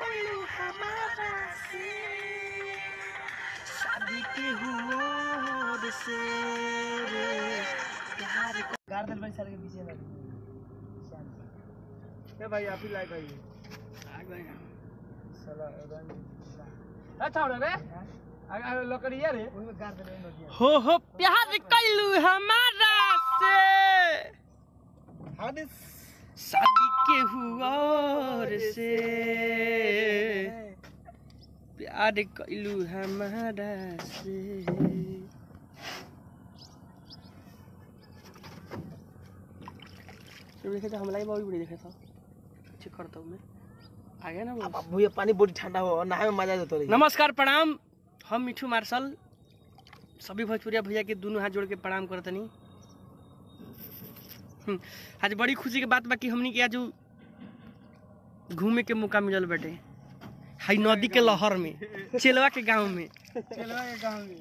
कैलू हमारा से शादी के हुआ से रे प्यार को गाड़ दिल भाई सर के पीछे लग ए भाई आप ही लाइट आइए आ गए साला रंग अच्छा हो रे अगर लकड़िया रे ओही में गाड़ दिल नदिया हो हो प्यार कैलू हमारा से हादिस शादी के हुआ से प्यार कैलू हमारा से तो देखे था हमला ही बड़ी देखा था चेक करता हूँ मैं आ गया ना वो अब भैया पानी बड़ी ठंडा हो नहाए में मजा देता रही नमस्कार प्रणाम हम मिठू मार्शल सभी भोजपुरिया भैया के दोनों हाथ जोड़ के प्रणाम करतनी हम्म, आज बड़ी खुशी के बात बा कि हमनी के आज घूमे के मौका मिलल बाटे हाई नदी के लहर में चेलवा के गांव में चलवा के गांव में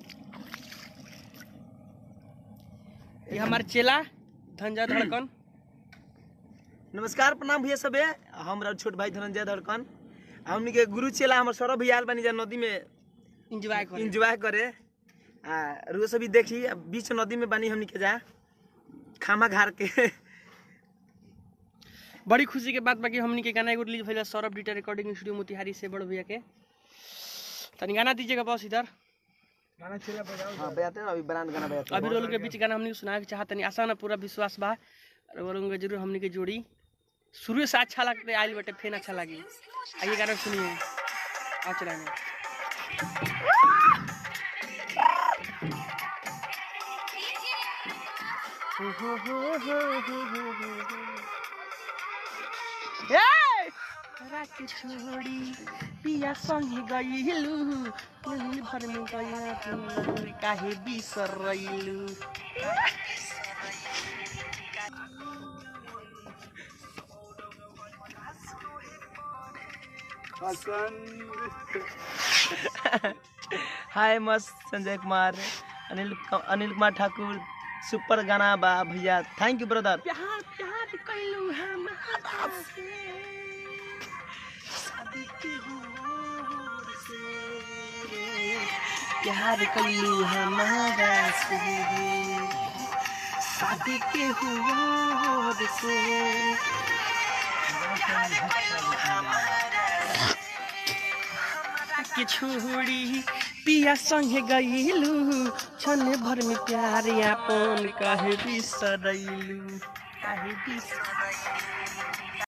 ये हमार चेला धनजा धड़कन नमस्कार प्रणाम भैया सबे हमरा छोट भाई धनंजय धड़कन हमनी के गुरु चेला हमर सौरभ भैया आयल बानी जा नदी में इंजॉय कर एंजॉय करे आ रुआ सभी देखी आ, बीच नदी में बानी हमनी के जा खामा घार के बड़ी खुशी के बात बा कि हमनी के गाना एगो रिलीज भइल सौरभ डिटर रिकॉर्डिंग स्टूडियो मोतिहारी से बड़ भैया के तनी गाना दीजिएगा बस इधर गाना चला बजाओ हां बजाते हैं अभी ब्रांड गाना बजाते अभी लोगों के बीच गाना हमने सुना के चाहत नहीं आसान है पूरा विश्वास बा और वो लोगों के जरूर हमने के जोड़ी शुरू से अच्छा लगते आइल बटे फिर अच्छा लगी आइए गाना सुनिए आओ चलाएंगे ए! रात छोड़ी पिया संगे गइलू नदी भर में गइलू काहे बिसरइलू हाय मस्त संजय कुमार अनिल अनिल कुमार ठाकुर सुपर गाना बा भैया थैंक यू ब्रदर प्यार प्यार कइलू हमारा से शादी के हुआ से प्यार कइलू हमारा से शादी के हुआ से के छोड़ी पिया संगे गइलू छन भर में प्यार यापन काहे बिसरैलू काहे बिसरैलू